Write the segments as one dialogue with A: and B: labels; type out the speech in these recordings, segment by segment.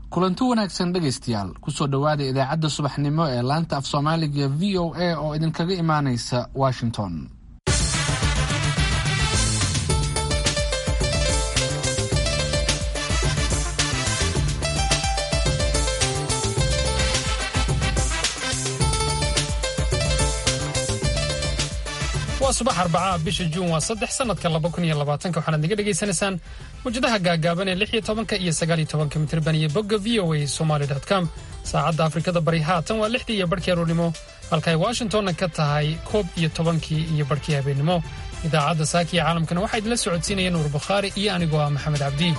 A: kulanti wanaagsan dhegaystayaal kusoo dhowaada idaacadda subaxnimo ee laanta af soomaaliga v o a oo idinkaga imaanaysa washington
B: waa subax arbacaa bisha juun waa saddex sanadka laba kun iyo labaatanka waxaanaad naga dhegaysanaysaan mawjadaha gaagaaban ee lix iyo tobanka iyo sagaal iyo tobanka mitirban iyo bogga v o a somaly com saacadda afrikada bari haatan waa lixdii iyo barhkii aroornimo halka ay washingtonna ka tahay koob iyo tobankii iyo barhkii habeennimo idaacadda saaka iyo caalamkana waxaa idinla socodsiinaya nuur bukhaari iyo anigoo ah maxamed cabdi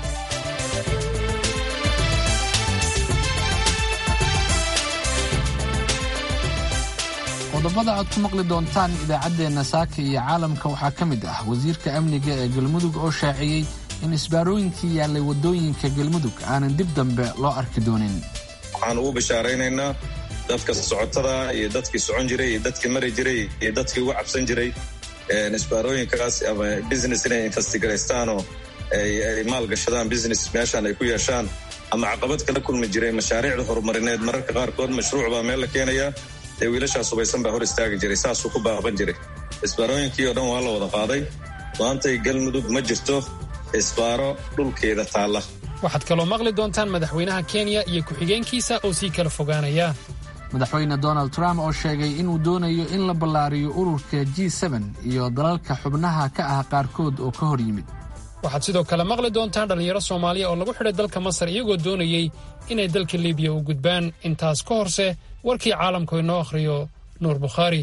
A: qodobada aad ku maqli doontaan idaacaddeenna saaka iyo caalamka waxaa ka mid ah wasiirka amniga ee galmudug oo shaaciyey in isbaarooyinkii yaallay waddooyinka galmudug aanan dib dambe loo arki doonin
C: waxaan ugu bishaaraynaynaa dadka socotada iyo dadkii socon jiray iyo dadkii mari jiray iyo dadkii uga cabsan jiray isbaarooyinkaas ama business inay investigarastaanoo ay maalgashadaan business meeshaan ay ku yeeshaan ama caqabad kala kulmi jiray mashaariicda horumarineed mararka qaarkood mashruuc baa meel la keenayaa dee wiilashaas hubaysan baa hor istaagi jiray saasuu ku baaban jiray isbaarooyinkii oo dhan waa la wada qaaday maantay galmudug ma jirto isbaaro dhulkeeda taalla
B: waxaad kaloo maqli doontaan madaxweynaha kenya iyo ku-xigeenkiisa oo sii kala fogaanaya
A: madaxweyne donald trump oo sheegay inuu doonayo in la ballaariyo ururka g iyo dalalka xubnaha ka ah qaarkood oo ka hor yimid
B: waxaad sidoo kale maqli doontaan dhallinyaro soomaaliya oo lagu xidhay dalka masar iyagoo doonayey inay dalka libiya u gudbaan intaas ka horse warkii caalamku inoo akhriyo nuur bukhaari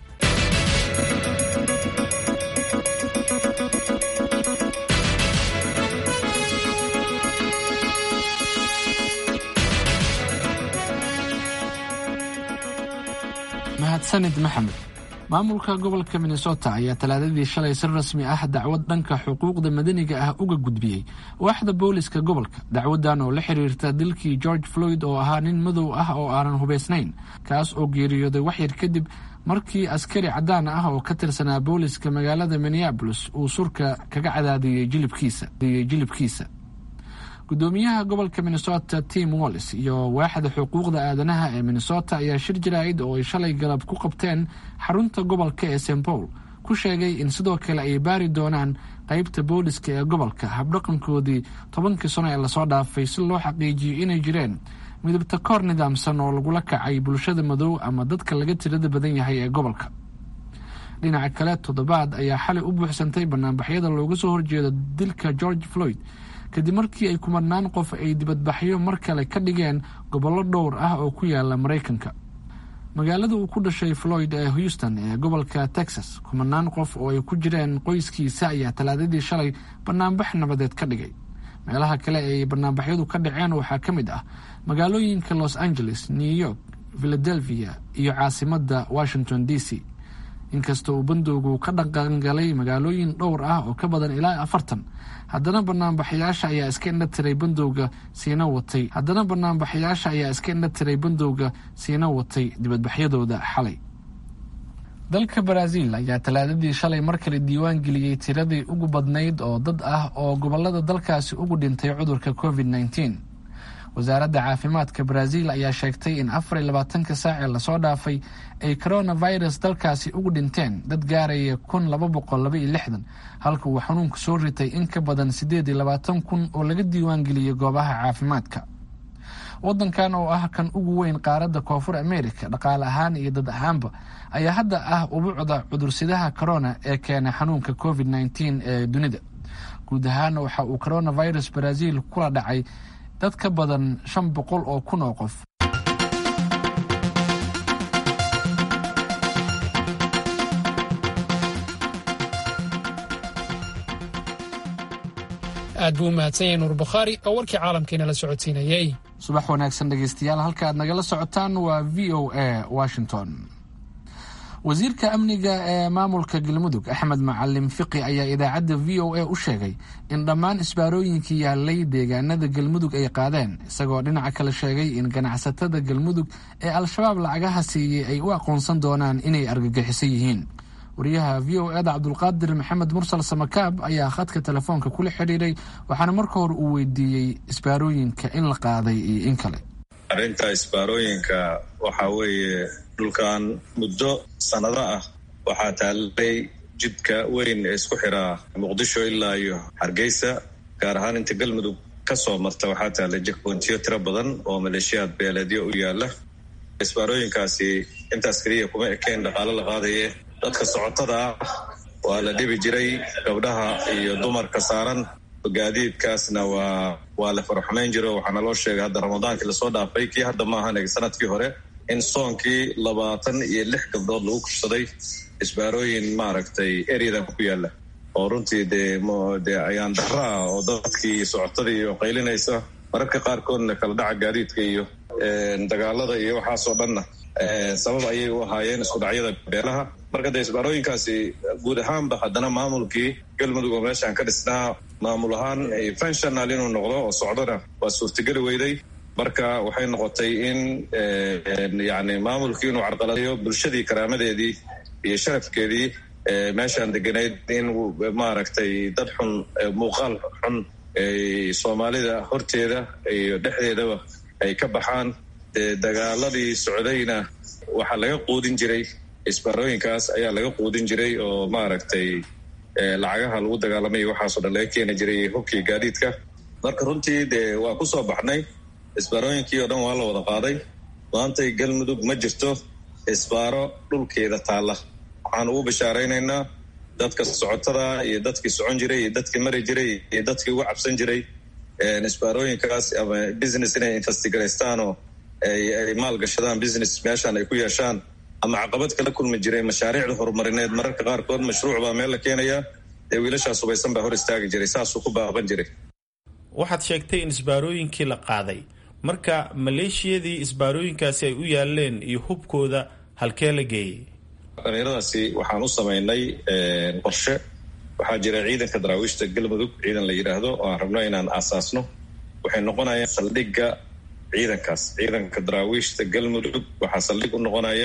A: mahadsanid maxamed maamulka gobolka minnesota ayaa talaadadii shalay si rasmi ah dacwad dhanka xuquuqda madaniga ah uga gudbiyey waaxda booliska gobolka dacwadan oo la xiriirta dilkii george floyd oo ahaa nin madow ah oo aanan hubaysnayn kaas oo geeriyooday waxyar kadib markii askari caddaan ah oo ka tirsanaa booliska magaalada minneabolis uu surka kaga cadaadiyey jilibkiisa gudoomiyaha gobolka minnesota tim wallis iyo waaxda xuquuqda aadanaha ee minnesota ayaa shir jaraa'id oo ay shalay galab ku qabteen xarunta gobolka ee st paul ku sheegay in sidoo kale ay baari doonaan qeybta booliska ee gobolka habdhaqankoodii tobankii sano ee lasoo dhaafay si loo xaqiijiyo inay jireen midabta koor nidaamsan oo lagula kacay bulshada madow ama dadka laga tirada badan yahay ee gobolka dhinaca kale toddobaad ayaa xalay u buuxsantay banaanbaxyada looga soo horjeedo dilka george floyd kadib markii ay kumadnaan qof ay dibadbaxyo mar kale ka dhigeen gobollo dhowr ah oo ku yaala maraykanka magaalada uu ku dhashay floyd ee houston ee gobolka texas kumadnaan qof oo ay ku jireen qoyskiisa ayaa talaadadii shalay banaanbax nabadeed ka dhigay meelaha kale ay banaanbaxyadu ka dhaceen waxaa ka mid ah magaalooyinka los angeles new york philadelphia iyo caasimadda washington d c inkasta uu bandowgu ka dhaqangalay magaalooyin dhowr ah oo ka badan ilaa afartan haddana banaanbaxayaasha ayaa iska indha tiray bandowga siina watay haddana banaanbaxayaasha ayaa iska indha tiray bandowga siina watay dibadbaxyadooda xalay dalka baraaziil ayaa talaadadii shalay mar kale diiwaan geliyey tiradii ugu badnayd oo dad ah oo gobolada dalkaasi ugu dhintay cudurka covid nneteen wasaaradda caafimaadka baraaziil ayaa sheegtay in afar iyo labaatanka saac ee lasoo dhaafay ay coronavirus dalkaasi ugu dhinteen dad gaaraya kun laba boqol laba iyo lixdan halka uu xanuunku soo ritay in ka badan siddeed iyo labaatan kun oo laga diiwaan geliyey goobaha caafimaadka waddankan oo ah kan ugu weyn qaaradda koonfur america dhaqaale ahaan iyo dad ahaanba ayaa hadda ah ubuucda cudursidaha corona ee keena xanuunka covid nneteen ee dunida guud ahaan waxa uu coronavirus baraaziil kula dhacay dad ka badan shan boqol oo kun oo qof
B: aad buu u mahadsan yahay nuur bukhaari oo warkii caalamkeena la socodsiinayey
A: subax wanaagsan dhegaystayaal halka aad nagala socotaan waa v o a washington wasiirka amniga ee maamulka galmudug axmed macalin fiqi ayaa idaacadda v o a u sheegay in dhammaan isbaarooyinkii yaalay deegaanada galmudug ay qaadeen isagoo dhinaca kale sheegay in ganacsatada galmudug ee al-shabaab lacagaha siiyey ay u aqoonsan doonaan inay argagixisan yihiin wariyaha v o eda cabdulqaadir maxamed mursal samakaab ayaa khadka telefoonka kula xidhiiray waxaana marka hore uu weydiiyey isbaarooyinka in la qaaday iyo in kale
C: arrinta isbaarooyinka waxaa weeye dhulkan muddo sannado ah waxaa taallay jidka weyn ee isku xiraa muqdisho ilaa iyo hargeysa gaar ahaan inta galmudug ka soo marta waxaa taallay jekboontiyo tiro badan oo maleeshiyaad beeleedyo u yaala isbaarooyinkaasi intaas keliya kuma ekeen dhaqaalo la qaadaye dadka socotada ah waa la dhibi jiray gabdhaha iyo dumarka saaran gaadiidkaasna waa waa la faraxumayn jiro waxaana loo sheegay hadda ramadaankii lasoo dhaafay kii hadda maahan sanadkii hore in soonkii labaatan iyo lix gabdhood lagu kursaday isbaarooyin maaragtay eryadan ku yaala oo runtii dee dee ayaan dara ah oo dadkii socotadii iyo qaylinaysa mararka qaarkoodna kala dhaca gaadiidka iyo dagaalada iyo waxaasoo dhanna sabab ayay u ahaayeen isku dhacyada beelaha marka dee isbaarooyinkaasi guud ahaanba haddana maamulkii galmudug oo meeshaan ka dhisnaa maamul ahaan fenshonal inuu noqdo oo socdona waa suurtageli weyday marka waxay noqotay in yani maamulkii inuu carqaladeeyo bulshadii karaamadeedii iyo sharafkeedii meeshaan deganayd in maaragtay dad xun muuqaal xun soomaalida horteeda iyo dhexdeedaba ay ka baxaan dee dagaaladii socdayna waxaa laga quudin jiray isbaarooyinkaas ayaa laga quudin jiray oo maaragtay lacagaha lagu dagaalamay waxaasoo dhan laga keeni jiray hubkii gaadiidka marka runtii dee waa ku soo baxnay isbaarooyinkii oo dhan waa la wada qaaday maantay galmudug ma jirto isbaaro dhulkeeda taalla waxaan ugu bishaaraynaynaa dadka socotada iyo dadkii socon jiray iyo dadkii mari jiray iyo dadkii ugu cabsan jiray isbaarooyinkaas ama business inay investigarastaanoo ay maalgashadaan business meeshaan ay ku yeeshaan ama caqabad kala kulmi jiray mashaariicda horumarineed mararka qaarkood mashruuc baa meel la keenayaa dee wiilashaas hubaysan baa hor istaagi jiray saasuu ku baaban jiray
D: waxaad sheegtay in isbaarooyinkii la qaaday marka maleeshiyadii isbaarooyinkaasi ay u yaaleen iyo hubkooda halkee la geeyey
C: dhalinyaradaasi waxaan u samaynay qorshe waxaa jira ciidanka daraawiishta galmudug ciidan la yidhaahdo oo aan rabno inaan aasaasno waxay noqonayaan saldhigga ciidankaas ciidanka daraawiishta galmudug waxaa saldhig u noqonaya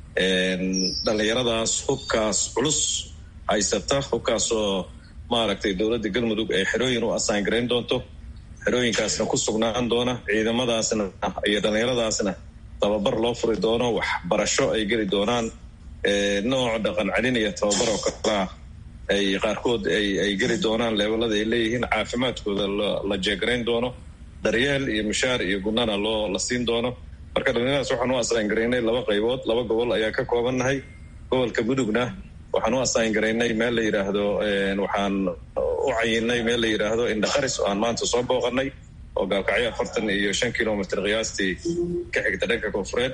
C: dhalinyaradaas hubkaas culus haysata hubkaasoo maaragtay dowladda galmudug ay xerooyin u asaan garayn doonto xerooyinkaasna ku sugnaan doona ciidamadaasna iyo dhalinyaradaasna tababar loo furi doono waxbarasho ay geli doonaan nooc dhaqan celin iyo tababar oo kalaa ay qaarkood ay geli doonaan leebelada ay leeyihiin caafimaadkooda la jeegarayn doono daryeel iyo mushaar iyo gudnana loo la siin doono marka dhalinyaradaas waxaan u asaan garaynay laba qaybood laba gobol ayaa ka koobannahay gobolka mudugna waxaan u asaan garaynay meel la yidhaahdo waxaan u cayinay meel la yidhaahdo indhaqaris oo aan maanta soo booqanay oo gaalkacyo afartan iyo shan kilomitr qiyaastii ka xigta dhanka koonfureed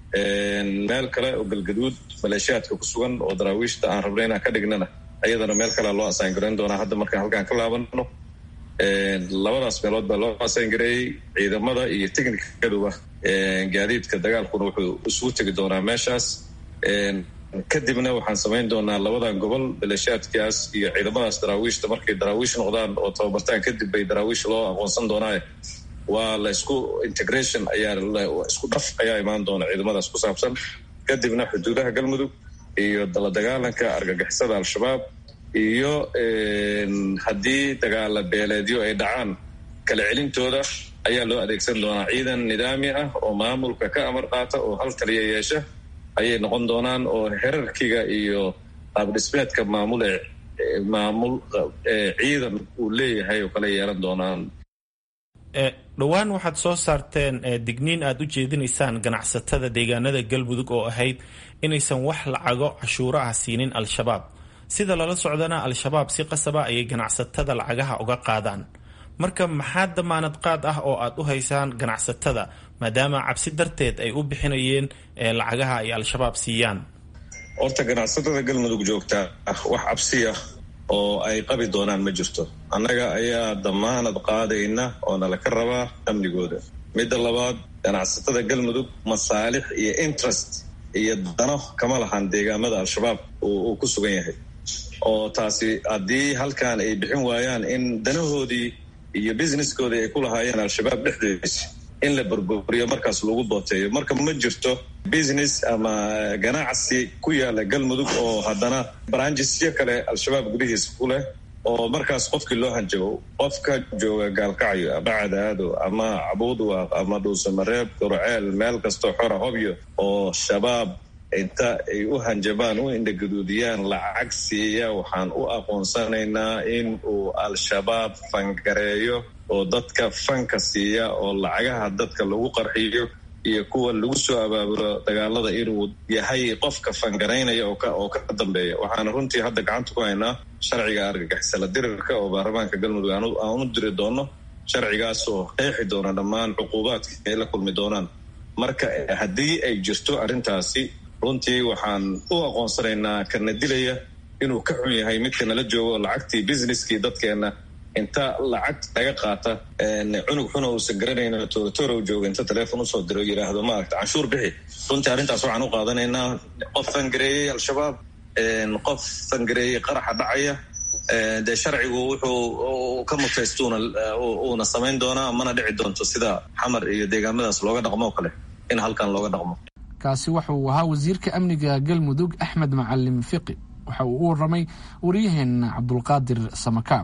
C: meel kale oo galgaduud maleeshiyaadka ku sugan oo daraawiishta aan rabnay inaan ka dhignana ayadana meel kalea loo asaan garayn doonaa hadda markaan halkaan ka laabano labadaas meelood baa loo asaan gareeyey ciidamada iyo technikaduba gaadiidka dagaalkuna wuxuu isugu tegi doonaa meeshaas kadibna waxaan samayn doonaa labadan gobol maleeshiyaadkaas iyo ciidamadaas daraawiishta markay daraawiish noqdaan oo tababartaan kadib bay daraawiish loo aqoonsan doonaaye waa la isku integration ayaa isku dhaf ayaa imaan doona ciidamadaas ku saabsan kadibna xuduudaha galmudug iyo la dagaalanka argagixisada al-shabaab iyo haddii dagaala beeleedyo ay dhacaan kala celintooda ayaa loo adeegsan doonaa ciidan nidaami ah oo maamulka ka amar qaata oo hal taliya yeesha ayay noqon doonaan oo herarkiga iyo qaabdhismeedka maamul ee maamul ciidan uu leeyahay oo kala yeelan doonaan
D: dhowaan waxaad soo saarteen digniin aad u jeedinaysaan ganacsatada deegaanada galmudug oo ahayd inaysan wax lacago cashuuro ah siinin al-shabaab sida lala socdana al-shabaab si qasaba ayay ganacsatada lacagaha uga qaadaan marka maxaa damaanad qaad ah oo aad u haysaan ganacsatada maadaama cabsi darteed ay u bixinayeen lacagaha ay al-shabaab siiyaan
C: horta ganacsatada galmudug joogta wax cabsiya oo ay qabi doonaan ma jirto annaga ayaa damaanad qaadayna oo nala ka rabaa amnigooda midda labaad ganacsatada galmudug masaalix iyo interest iyo dano kama lahan deegaamada al-shabaab uu ku sugan yahay oo taasi haddii halkan ay bixin waayaan in danahoodii iyo businesskoodii ay ku lahaayeen al-shabaab dhexdeedis in la burburiyo markaas lagu booteeyo marka ma jirto business ama ganacsi ku yaala galmudug oo haddana branjisyo kale al-shabaab gudihiisa ku leh oo markaas qofkii loo hanjabo qofka jooga gaalkacyo ama cadaado ama cabuudwaaq ama dhuusamareeb durceel meel kastoo xora hobyo oo shabaab inta ay u hanjabaan u indhaguduudiyaan lacag siiya waxaan u aqoonsanaynaa in uu al-shabaab fangareeyo oo dadka fanka siiya oo lacagaha dadka lagu qarxiyo iyo kuwa lagu soo abaabulo dagaalada inuu yahay qofka fangaraynaya oo ka dambeeya waxaana runtii hadda gacanta ku haynaa sharciga argagixisala dirirka oo baarlamaanka galmudug aan u diri doono sharcigaas oo qeexi doona dhammaan cuquubaadka ay la kulmi doonaan marka haddii ay jirto arrintaasi runtii waxaan u aqoonsanaynaa kana dilaya inuu ka xun yahay midka nala joogo lacagtii businesskii dadkeena inta lacag laga qaata cunug xuna uusan garanayno tooratoorow jooga inta teleefon usoo diro yidhaahdo maaragta canshuur bixi runtii arrintaas waxaan u qaadanaynaa qof fangareeyey al-shabaab qof fangareeyey qaraxa dhacaya dee sharcigu wuxuu ka mutaystuuna uuna samayn doonaa mana dhici doonto sida xamar iyo deegaamadaas looga dhaqmo o kale in halkan looga dhaqmo
A: kaasi waxa uu ahaa wasiirka amniga galmudug axmed macalim fiqi waxa uu u waramay waryaheena cabdulqaadir samakaab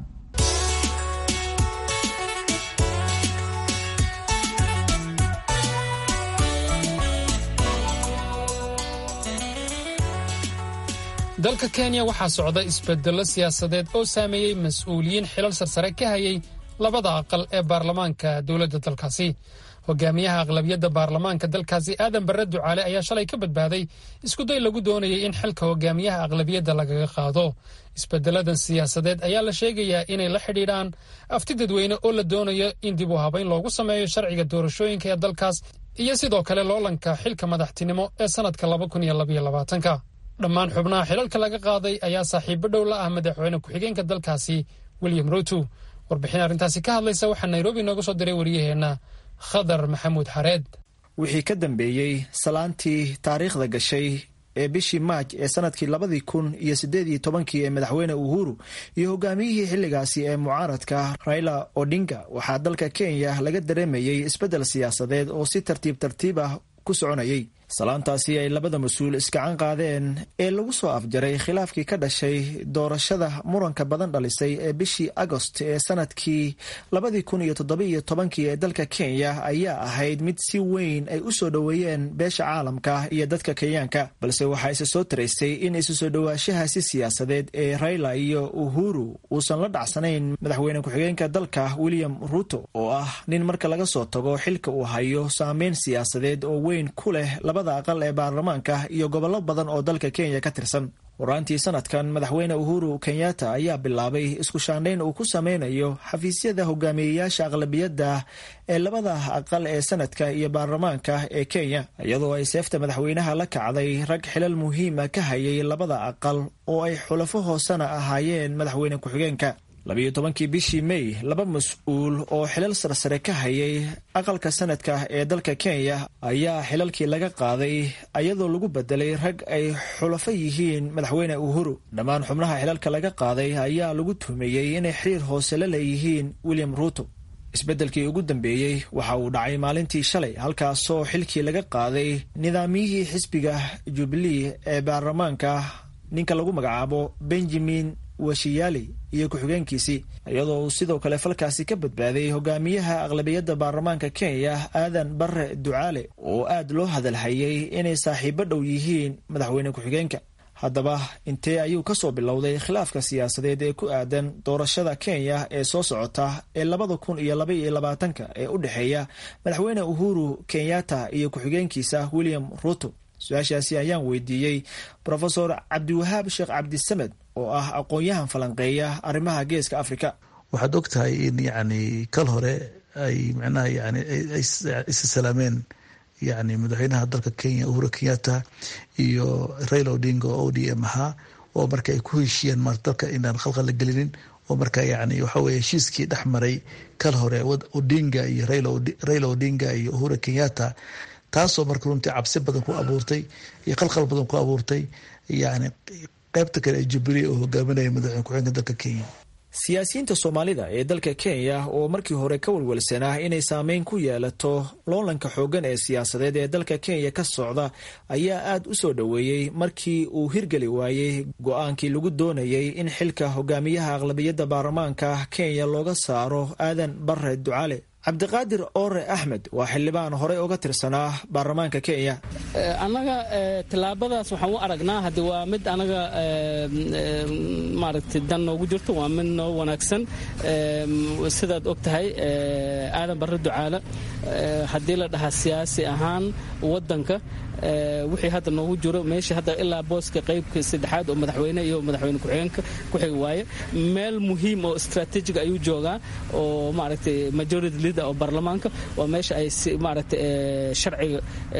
B: dalka kenya waxaa socda isbedello siyaasadeed oo saameeyey mas-uuliyiin xilal sarsare ka hayay labada aqal ee baarlamaanka dowladda dalkaasi hogaamiyaha aqlabiyadda baarlamaanka dalkaasi aadan barre ducaale ayaa shalay ka badbaaday iskuday lagu doonayay in xilka hogaamiyaha aqlabiyadda lagaga qaado isbedeladan siyaasadeed ayaa la sheegayaa inay la xidhiidhaan afti dadweyne oo la doonayo in dib u habayn loogu sameeyo sharciga doorashooyinka ee dalkaas iyo sidoo kale loolanka xilka madaxtinimo ee sannadka labakuniyoabayolabaatanka dhammaan xubnaha xilalka laga qaaday ayaa saaxiibo dhow la ah madaxweyne ku-xigeenka dalkaasi william ruto warbixin arrintaasi ka hadlaysa waxaa nairobi nooga soo diray waryaheenna khadar maxamuud xareed
E: wixii ka dambeeyey salaantii taariikhda gashay ee bishii maaj ee sanadkii labadii kun iyo siddeed iyo tobankii ee madaxweyne uhuru iyo hogaamiyihii xilligaasi ee mucaaradka raila odinga waxaa dalka kenya laga dareemayey isbeddel siyaasadeed oo si tartiib tartiib ah ku soconayay salaantaasi ay labada mas-uul iskacan qaadeen ee lagu soo afjaray khilaafkii ka dhashay doorashada muranka badan dhalisay ee bishii agost ee sanadkii labadii kun iyo toddobiiyo tobankii ee dalka kenya ayaa ahayd mid si weyn ay u soo dhoweeyeen beesha caalamka iyo dadka kenyaanka balse waxaa isa soo taraysay in isu soo dhowaanshahaasi siyaasadeed ee raila iyo uhuru uusan la dhacsanayn madaxweyne ku-xigeenka dalka william ruto oo ah nin marka laga soo tago xilka uu hayo saameyn siyaasadeed oo weyn ku leh labada aqal ee baarlamaanka iyo gobollo badan oo dalka kenya ka tirsan waraantii sanadkan madaxweyne uhuru kenyatta ayaa bilaabay isku shaandhayn uu ku sameynayo xafiisyada hogaamiyeyaasha aqlabiyadda ee labada aqal ee sanadka iyo baarlamaanka ee kenya iyadoo ay seefta madaxweynaha la kacday rag xilal muhiima ka hayay labada aqal oo ay xulafo hoosena ahaayeen madaxweyne ku-xigeenka labiyo tobankii bishii may laba mas-uul oo xilal sarsare ka hayay aqalka sanadka ee dalka kenya ayaa xilalkii laga qaaday iyadoo lagu bedelay rag ay xulafo yihiin madaxweyne uhuru dhammaan xubnaha xilalka laga qaaday ayaa lagu tuhmeeyey inay xiriir hoose la leeyihiin william ruto isbeddelkii ugu dambeeyey waxa uu dhacay maalintii shalay halkaasoo xilkii laga qaaday nidaamiyihii xisbiga jubilee ee baarlamaanka ninka lagu magacaabo benjamin washiyali iyo ku-xigeenkiisii iyadoo uu sidoo kale falkaasi ka badbaaday hogaamiyaha aqlabiyadda baarlamaanka kenya aadan bare ducaale oo aad loo hadalhayay inay saaxiibo dhow yihiin madaxweyne ku-xigeenka haddaba intee ayuu ka soo bilowday khilaafka siyaasadeed ee ku aadan doorashada kenya ee soo socota ee labada kun iyo laba iyo labaatanka ee u dhexeeya madaxweyne uhuru kenyatta iyo ku-xigeenkiisa william ruto su-aashaasi ayaan weydiiyey rofesor cabdiwahaab sheekh cabdisamed oo ah aqoon-yahan falanqeeya arrimaha geeska africa
F: waxaad og tahay in yani kal hore ay micnaha yani isa salaameen yani madaxweynaha dalka kenya uhuru kenyatta iyo raila odinga oo o d m ahaa oo marka ay ku heshiiyeen mar dalka inaan khalqal la gelinin oo marka yani waxa weye heshiiskii dhex maray kal hore odinga iyo raila odinga iyo uhuru kenyatta taasoo marka runtii cabsi badan ku abuurtay iyo qalqal badan ku abuurtay yani qaybta kale ee jubilee oo hogaaminaya madaxweyne ku-xigeenka dalka kenya
E: siyaasiyiinta soomaalida ee dalka kenya oo markii hore ka walwalsanaa inay saameyn ku yeelato loolanka xooggan ee siyaasadeed ee dalka kenya ka socda ayaa aad u soo dhoweeyey markii uu hirgeli waayey go-aankii lagu doonayey in xilka hogaamiyaha aqlabiyadda baarlamaanka kenya looga saaro aadan bare ducaale cabdiqaadir oore axmed waa xildhibaan horey uga tirsanaa baarlamaanka kenya
G: annaga tillaabadaas waxaan u aragnaa hadde waa mid anaga maaragtay dan noogu jirto waa mid noo wanaagsan sidaad og tahay aadan barre ducaale haddii la dhahaa siyaasi ahaan waddanka wixii hadda noogu jiro meesha hadda ilaa booska qaybka saddexaad oo madaxweyne iyo madaxweyne ku-xigeenka ku xigi waaye meel muhiim oo strategic ayuu joogaa oo maaragtay majority leader oo baarlamaanka waa meesha ay maaragtay sharciga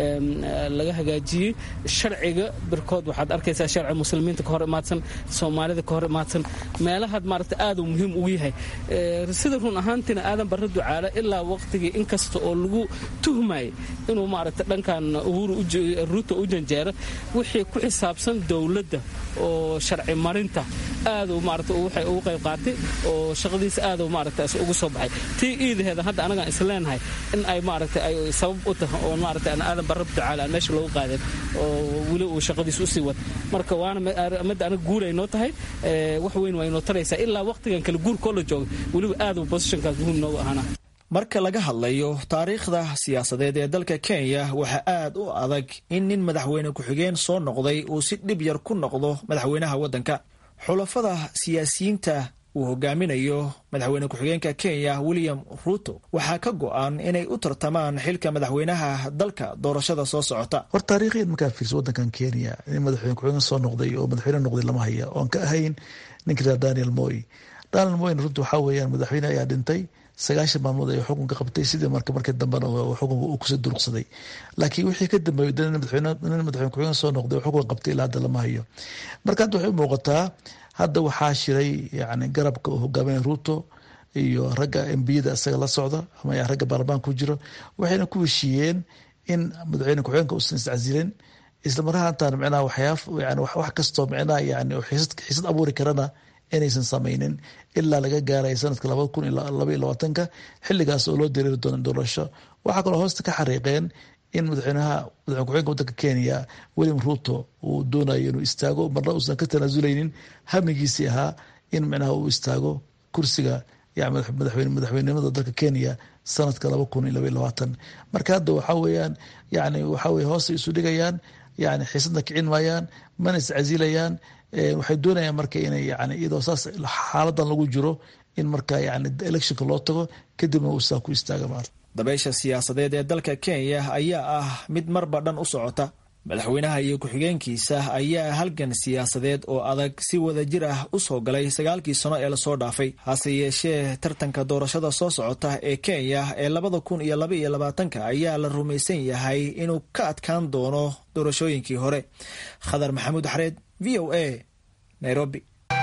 G: laga hagaajiyey sharciga birkood waxaad arkaysaa sharci muslimiinta ka hor imaadsan soomaalida ka hor imaadsan meelahaad maaragtay aad uu muhiim ugu yahay sida run ahaantiina aadan barre ducaale ilaa waqtigii inkasta oo lagu tuhmayay inuu maaragtay dhankan uhuru ruuta u janjeera wixii ku xisaabsan dowladda oo sharci marinta aadu maarata waxay ugu qayb qaatay oo shaqadiisa aadu maarata ugu soo baxay tii iidaheeda hadda anagaan isleenahay in ay maarata ay sabab u tahay oo maarata aan aadan barab ducaale aan meesha loogu qaadin oo weli uu shaqadiisa usii wad marka waana midda anaga guul ay noo tahay wax weyn waa inoo taraysaa ilaa waqtigan kale guurkoo la jooga weliba aadu bosishankaas muhiim noogu ahaana
E: marka laga hadlayo taariikhda siyaasadeed ee dalka kenya waxaa aad u adag in nin madaxweyne ku-xigeen soo noqday uu si dhib yar ku noqdo madaxweynaha waddanka xulafada siyaasiyiinta uu hogaaminayo madaxweyne ku-xigeenka kenya william ruuto waxaa ka go-an inay u tartamaan xilka madaxweynaha dalka doorashada soo socota
F: hor taariikhiyan markaa fiirso waddankan kenya nin madaxweyne ku-xigeen soo noqday oo madaxweyne noqday lama haya oon ka ahayn ninka raa daniel moy daniel moyn runta waxaa weeyaan madaxweyne ayaa dhintay sagaashan maalmood ay xukunka qabtay sidii marka markii dambena xukunka uu kusoo duruqsaday laakiin wixii ka dambeeyey nin madaxweyne ku-xigeen soo noqday xukunka qabtay ilaa hadda lama hayo marka hadda waxay u muuqataa hadda waxaa shiray yani garabka uu hogaaminaya ruuto iyo ragga embiyada isaga la socda ama ragga baarlamaanka ku jiro waxayna ku heshiiyeen in madaxweyne ku-xigeenka uusan iscasilin islamarahaantan micnaha waxyaaf yani wax kastoo micnaha yani xiisad abuuri karana inaysan samaynin ilaa laga gaaray sanadka labada kun laba iyo labaatanka xiligaas oo loo dareeri doono doorasho waxaa kaloo hoosta ka xariiqeen in madaxweynaha madaxweyne ku-xigeenka wadanka kenya william ruto uu doonayo inuu istaago marna uusan ka tanaasuleynin hamigiisii ahaa in micnaha uu istaago kursiga madaxweynenimada dalka kenya sanadka laba kun iyo laba iyo labaatan marka hadda waxaa weeyaan yani waxaa weye hoostay isu dhigayaan yani xiisadna kicin maayaan mana iscasilayaan waxay doonayaan marka inay yani iyadoo saas xaaladan lagu jiro in marka yani electionka loo tago kadibna uu saa ku istaaga maarta
E: dabeysha siyaasadeed ee dalka kenya ayaa ah mid marba dhan u socota madaxweynaha iyo ku-xigeenkiisa ayaa halgan siyaasadeed oo adag si wada jir ah u soo galay sagaalkii sano ee lasoo dhaafay hase yeeshee tartanka doorashada soo socota ee kenya ee labada kun iyo laba iyo labaatanka ayaa la rumaysan yahay inuu ka adkaan doono doorashooyinkii hore khadar maxamuud xareed v o a nairobi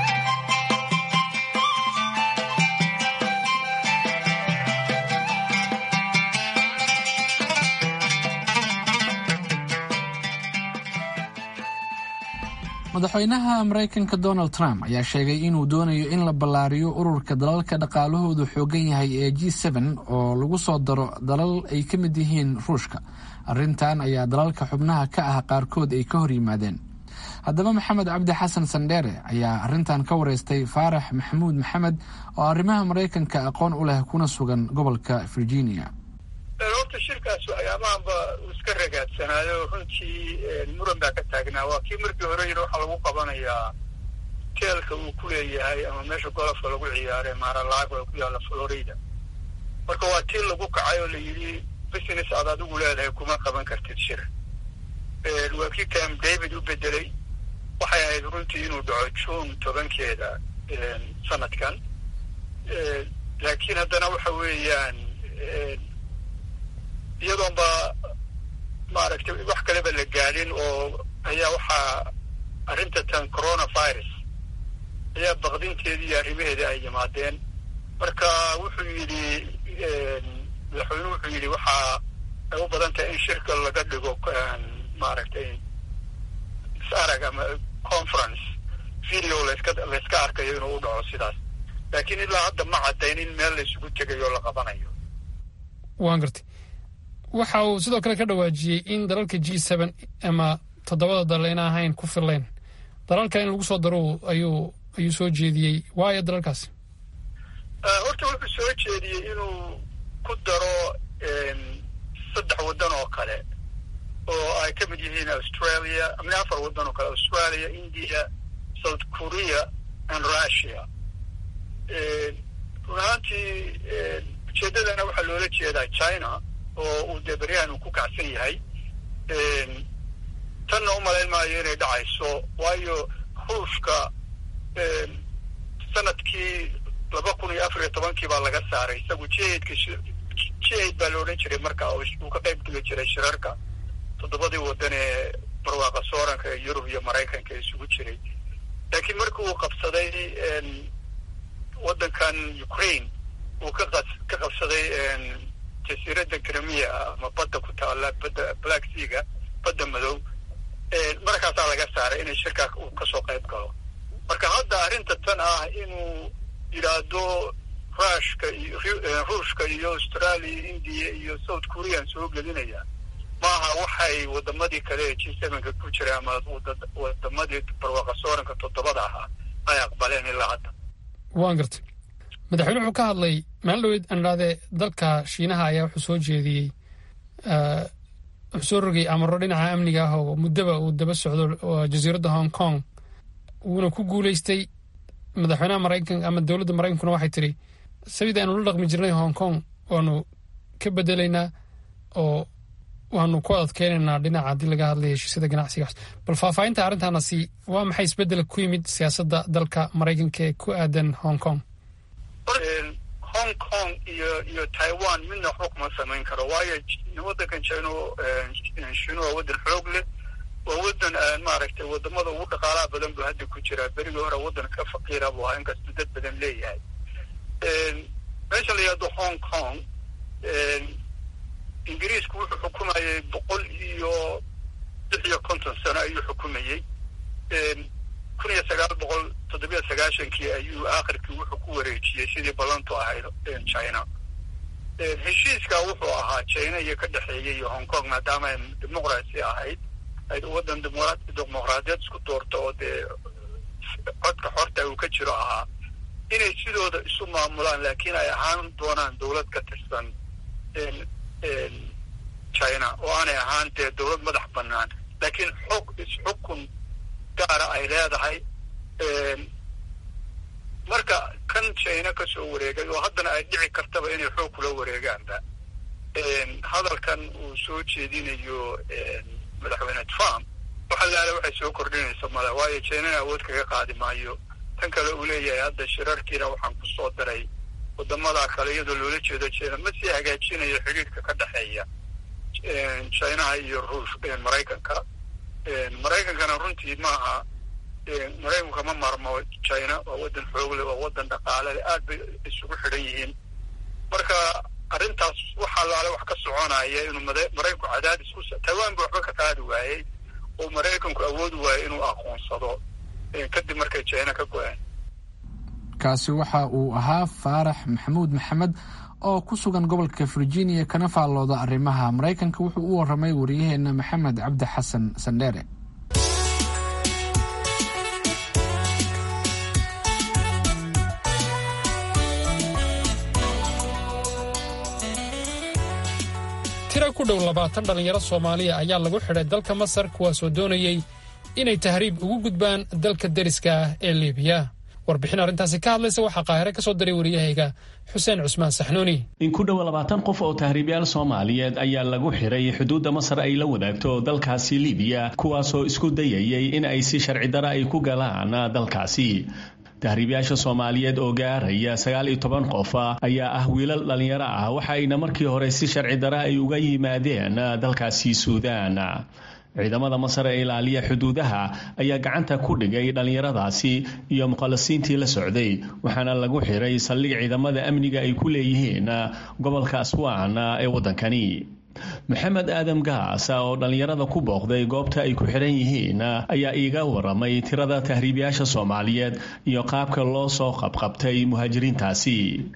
A: madaxweynaha maraykanka donald trump ayaa sheegay inuu doonayo in la ballaariyo ururka dalalka dhaqaalahoodu xoogan yahay ee g n oo lagu soo daro dalal ay ka mid yihiin ruushka arrintan ayaa dalalka xubnaha ka ah qaarkood ay ka hor yimaadeen haddaba maxamed cabdi xasan sandheere ayaa arrintan ka wareystay faarax maxamuud maxamed oo arrimaha maraykanka aqoon u leh kuna sugan gobolka virginia
H: horta shirkaas ayaamahanba uu iska ragaadsanaayo runtii muran baa ka taagnaa waa kii markii hore yidhi waxaa lagu qabanayaa teelka uu ku leeyahay ama meesha golofka lagu ciyaare maaralaago ee ku yaalla florida marka waa tii lagu kacay oo la yidhi business aad adigu leedahay kuma qaban kartid shir waa kii camp david u bedelay waxay ahayd runtii inuu dhaco june tobankeeda sanadkan laakiin haddana waxa weeyaan iyadoonba maaragtay wax kaleba la gaadhin oo ayaa waxaa arrinta tan coronavirus ayaa baqdinteedii iyo arrimaheeda ay yimaadeen marka wuxuu yidhi madaxweynuhu wuxuu yidhi waxaa ay u badan tahay in shirka laga dhigo maaragtay is arag ama conference video laska layska arkayo inuu u dhaco sidaas laakiin ilaa hadda ma caddayn in meel la isugu tegayo la qabanayo
B: waan gartay waxa uu sidoo kale ka dhawaajiyey in dalalka g seben ama toddobada dal ayna ahayn ku fillayn dalalka in lagu soo daro ayuu ayuu soo jeediyey waayo dalalkaasi
H: horta wuxuu soo jeediyey inuu ku daro saddex waddan oo kale oo ay ka mid yihiin australia ama afar waddan oo kale australia india south korea and russia run ahaantii ujeeddadana waxaa loola jeedaa china oo uu dee beryahan uu ku kacsan yahay tanna u malayn maayo inay dhacayso waayo ruushka sanadkii laba kun iyo afar iyo tobankii baa laga saaray isagu jihadka jihad baa la odhan jiray marka uu ka qayb geli jiray shirarka toddobadii waddan ee barwaaqa sooranka ee yurub iyo maraykanka isugu jiray laakiin markii uu qabsaday waddankan ukraine uu ka ka qabsaday jasiiradda krimiya ama badda ku taalla badda black seaga badda madow markaasaa laga saaray inay shirkaa uu kasoo qayb galo marka hadda arrinta tan ah inuu yidhaahdo rushka iyo ruushka iyo australia india iyo south korean soo gelinaya maaha waxay wadamadii kale ee g sevenka ku jira ama wadamadii barwaaqa sooranka toddobada ahaa ay aqbaleen ilaa hadda
B: waan gartay madaxweyne wuxuu ka hadlay maalin dhaweyd aan idhahdee dalka shiinaha ayaa wuxuu soo jeediyey wuxuu soo rogay amaro dhinaca amniga ah oo muddaba uu daba socdo jasiiradda hong kong wuuna ku guulaystay madaxweynaha maraykanka ama dowladda maraykankuna waxay tidhi sabida aynu la dhaqmi jirnay hong kong waanu ka bedelaynaa oo waanu ku adkeynaynaa dhinaca haddii laga hadlaya heshiisyada ganacsigaas bal faahfaahinta arrintaana si waa maxay isbeddel ku yimid siyaasadda dalka maraykanka ee ku aadan hong kong
H: hong kong iyo iyo taiwan midna waxba kuma samayn karo waayo waddankan jino shino waa waddan xoog leh waa waddan maaragtay wadamada ugu dhaqaalaha badan buu hadda ku jiraa berigii hore waddan ka faqiira buu ahaa inkastuu dad badan leeyahay meesha la yihahdo hong kong ingiriisku wuxuu xukumayay boqol iyo lix iyo konton sano ayuu xukumayey kun iyo sagaal boqol toddobiyo sagaashankii ayuu aakhirkii wuxuu ku wareejiyey sidii ballantu ahayd china heshiiskaa wuxuu ahaa china iyo ka dhexeeyay iyo hong kong maadaama ay dimuqraasi ahayd ay waddan dimuqraadiyad isku doorto oo dee codka xorta uu ka jiro ahaa inay sidooda isu maamulaan laakiin ay ahaan doonaan dowlad ka tirsan china oo aanay ahaan dee dowlad madax bannaan laakiin xog isxukun gaara ay leedahay marka kan china ka soo wareegay oo haddana ay dhici kartaba inay xoog kula wareegaanba hadalkan uu soo jeedinayo madaxweyne trump waxa laale waxay soo kordhinaysa male waayo chinana awood kaga qaadi maayo tan kale uu leeyahay hadda shirarkiina waxaan ku soo daray wadamada kale iyadoo loola jeedo china ma sii hagaajinayo xidhiidhka ka dhexeeya chinaha iyo ruush maraykanka maraykankana runtii maaha maraykanka ma maarmo china waa waddan xoogle waa waddan dhaqaalele aad bay isugu xidhan yihiin marka arrintaas waxaa laale wax ka soconaya inuu maraykanku cadaadis ku taiwan ba waxba ka qaadi waayey oo maraykanku awoodi waayey inuu aqoonsado kadib markay china ka go-een
A: kaasi waxa uu ahaa faarax maxamuud maxamed oo ku sugan gobolka virginia kana faallooda arrimaha maraykanka wuxuu u waramay waryaheena maxamed cabdi xasan sandheere
B: tira ku dhow labaatan dhallinyaro soomaaliya ayaa lagu xidhay dalka masar kuwaasoo doonayey inay tahriib ugu gudbaan dalka deriska ah ee liibiya warbixin arrintaasi ka hadlaysa waxaa qaahire ka soo diray wariyahayga xuseen cusmaan saxnuuni
I: in ku dhowa labaatan qof oo tahriibyaal soomaaliyeed ayaa lagu xiray xuduudda masar ay la wadaagto dalkaasi libiya kuwaasoo isku dayayay in ay si sharci dara ay ku galaan dalkaasi tahriibyaasha soomaaliyeed oo gaaraya sagaal iyo toban qof ayaa ah wiilal dhallinyaro ah waxa ayna markii hore si sharci dara ay uga yimaadeen dalkaasi suudaan ciidamada masar ee ilaaliya xuduudaha ayaa gacanta ku dhigay dhallinyaradaasi iyo muqallasiintii la socday waxaana lagu xiray saldhig ciidamada amniga ay ku leeyihiin gobolka aswaan ee waddankani maxamed aadam gaasa oo dhallinyarada ku booqday goobta ay ku xidhan yihiin ayaa iiga waramay tirada tahriibayaasha soomaaliyeed iyo qaabka loo soo qabqabtay muhaajiriintaasi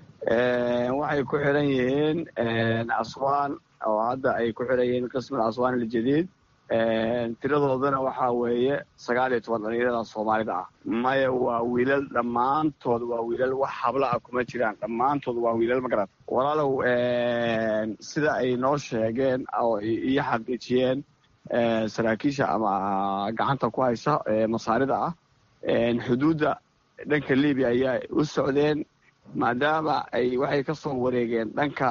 J: waxay ku xidhan yihiin aswaan oo hadda ay ku xidhan yihiin qismul aswaan aljadiid tiradoodana waxaa weeye sagaal iyo toban dhalinyarada soomaalida ah maya waa wiilal dhammaantood waa wiilal wax habla ah kuma jiraan dhammaantood waa wiilal magarat walaalow sida ay noo sheegeen oo iyo xaqiijiyeen saraakiisha ama gacanta ku haysa masaarida ah xuduudda dhanka libiya ayaa u socdeen maadaama ay waxay ka soo wareegeen dhanka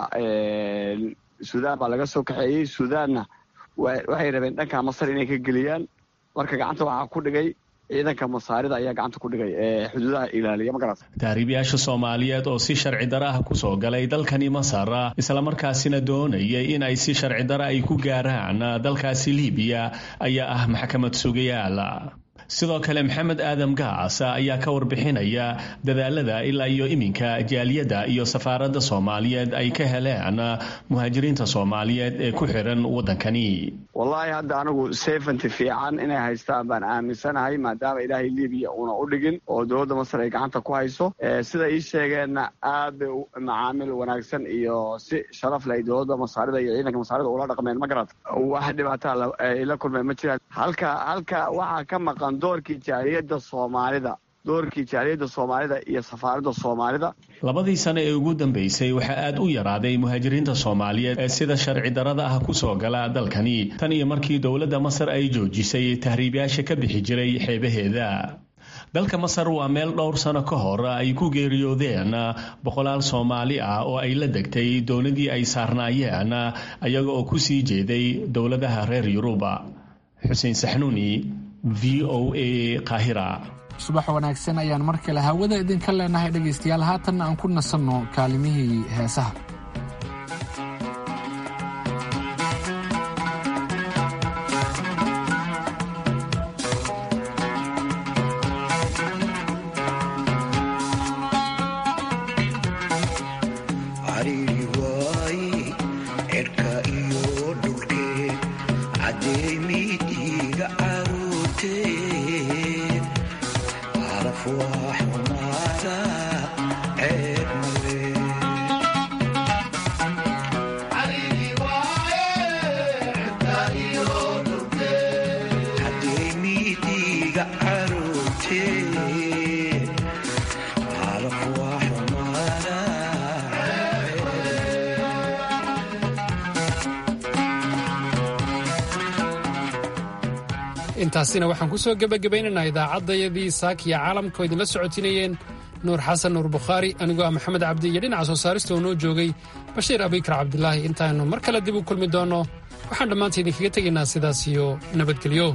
J: suudaan baa laga soo kaxeeyey suudaanna waxay rabeen dhanka masar inay ka geliyaan marka gacanta waxaa ku dhigay ciidanka masaarida ayaa gacanta ku dhigay ee xuduudaha ilaaliya ma garat
I: tahriibayaasha soomaaliyeed oo si sharci dara ah kusoo galay dalkani masar islamarkaasina doonayay in ay si sharci dara ay ku gaaraan dalkaasi libiya ayaa ah maxkamad sugayaal sidoo kale maxamed aadam gaas ayaa ka warbixinaya dadaalada ilaa iyo iminka jaaliyadda iyo safaaradda soomaaliyeed ay ka heleen muhaajiriinta soomaaliyeed ee ku xiran waddankani
J: wallaahi hadda anigu sefanty fiican inay haystaan baan aaminsanahay maadaama ilaahay libiya uuna u dhigin oo dowladda masar ay gacanta ku hayso sida ii sheegeenna aad bay macaamil wanaagsan iyo si sharaf leh dowladda masaarida iyo ciidanka masaarida ula dhaqmeen ma garat wax dhibaataa ay la kulmeen ma jiraan halka halka waxaa ka maqan doorkii jaaliyadda soomaalida doorkii jaaliyadda soomaalida iyo safaaradda soomaalida
I: labadii sano ee ugu dambeysay waxaa aad u yaraaday muhaajiriinta soomaaliyeed ee sida sharci darada ah kusoo gala dalkani tan iyo markii dowladda masar ay joojisay tahriibyaasha ka bixi jiray xeebaheeda dalka masar waa meel dhowr sano ka hor ay ku geeriyoodeen boqolaal soomaali ah oo ay la degtay doonadii ay saarnaayeen ayaga oo ku sii jeeday dowladaha reer yuruba xuseen saxnuuni v o a kahira
A: subax wanaagsan ayaan mar kale hawada idinka leenahay dhegaystayaal haatanna aan ku nasanno kaalimihii heesaha
B: intaasina waxaan ku soo gebagabaynaynaa idaacaddayadii saakiya caalamka oo idinla socotinayeen nuur xasan nuur bukhaari anigoo ah maxamed cabdi iyo dhinaca soo saarista oo noo joogay bashiir abikar cabdilaahi intaannu mar kale dib u kulmi doonno waxaan dhammaanta idinkaga tegaynaa sidaas iyo nabadgelyo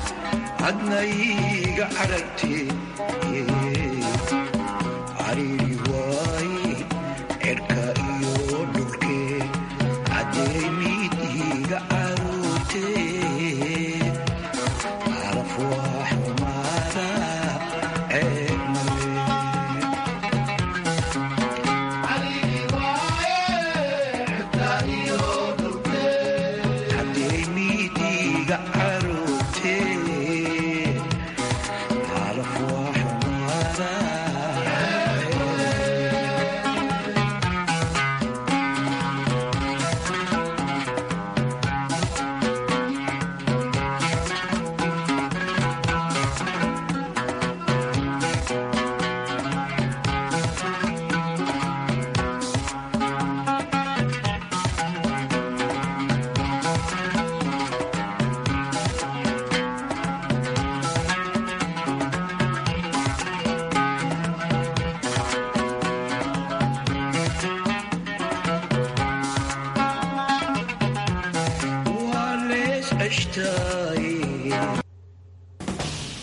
K: adnayga aragti